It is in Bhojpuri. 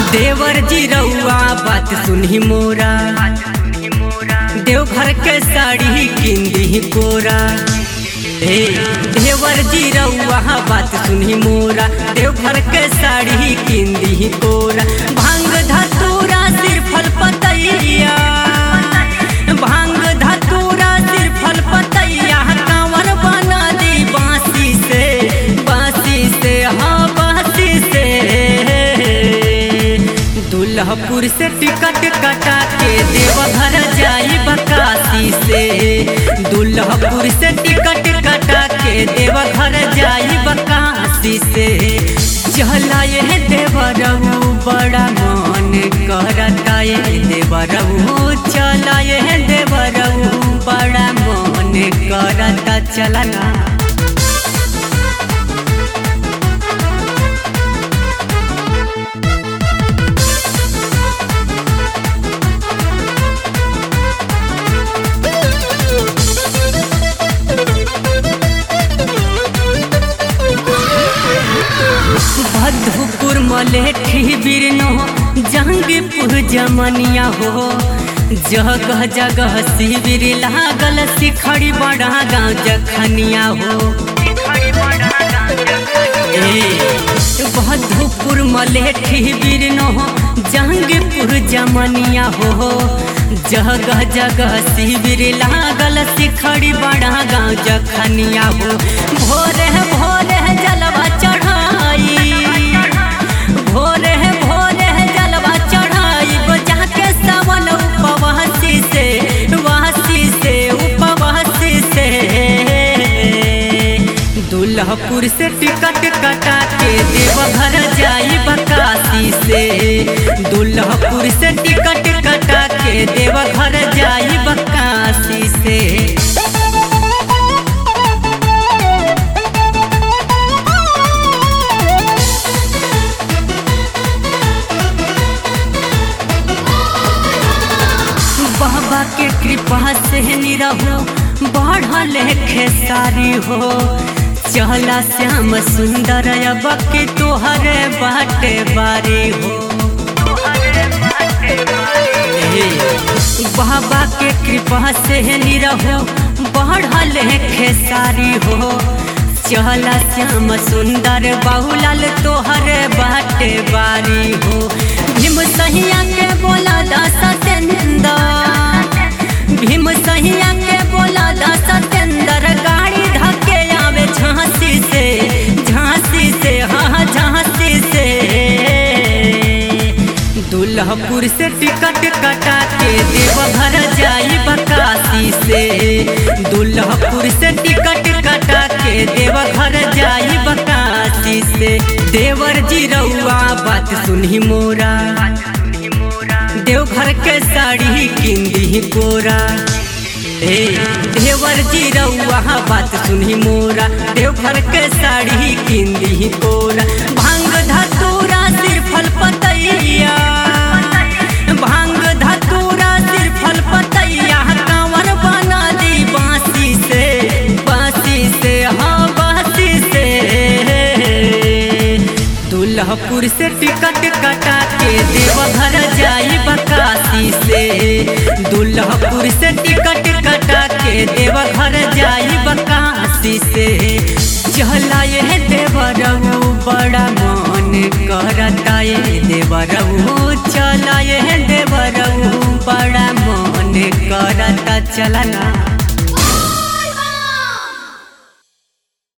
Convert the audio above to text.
देवर जी रउआ बात सुनही मोरा देवघर के साड़ी किंदी कोरा हे देवर जी रउआ बात सुनही मोरा देवघर के साड़ी किंदी कोरा भांग धतूरा सिरफल पतैया भांग धतूरा सिरफल पतैया कांवर बना दी बांसी से बांसी से हाँ बांसी से दुल्हपुर से टिकट कटा के देवघर जाई बकासी से दुल्हपुर से टिकट कटा के देवघर जाई बकासी से चला ये देवरऊ बड़ा मन करता ये देवरऊ चला ये देवरऊ बड़ा मन करता चलना भदुपुर मलेठी बिरनो जंगीपुर जमनिया हो जगह जगह शिविर लागल सिखड़ी बड़ा गाँव जखनिया हो भदुपुर मलेठी बिरनो जंगीपुर जमनिया हो जगह जगह शिविर लागल सिखड़ी बड़ा गाँव जखनिया हो भोरे भोरे जलवा चढ़ाई भोरे भोरे जलवा चढ़ाई बजा के सावन उपवासी से वासी से उपवासी से दुल्हपुर से टिकट कटा के देवघर जाई बकासी से दुल्हपुर से टिकट कटा के देवघर जाई बकासी से बाबा के कृपा से निरहो बढ़ल खेसारी हो चला श्याम सुंदर अब के तोहरे बाटे बारी हो बाबा के कृपा से निरहो बढ़ल खेसारी हो चला श्याम सुंदर बहुलाल तोहरे बाटे बारी हो भीम सहिया के बोला दास भीम सहिया के बोला दास सतेंद्र गाड़ी धके आवे झांसी से झांसी से हाँ झांसी से दुल्हपुर से टिकट कटा के देवघर जाई बकासी से दुल्हपुर से टिकट कटा के देवघर जाई बकासी से देवर जी रउआ बात सुनही मोरा देवघर के साड़ी किंदी कोरा हे देवर जी रउआ बात सुनही मोरा देवघर के साड़ी किंदी कोरा भांग धतूरा सिरफल पतैया भांग धतूरा सिरफल पतैया कांवर बना दी बांसी से बांसी से हाँ बांसी से दुल्हपुर से टिकट कटा के देवघर जाई बकासी से दुल्हपुर से टिकट कटा के देवघर जाई बकासी से चला ये देवरऊ बड़ा मन करता ये देवरऊ चला ये देवरऊ बड़ा मन करता चलना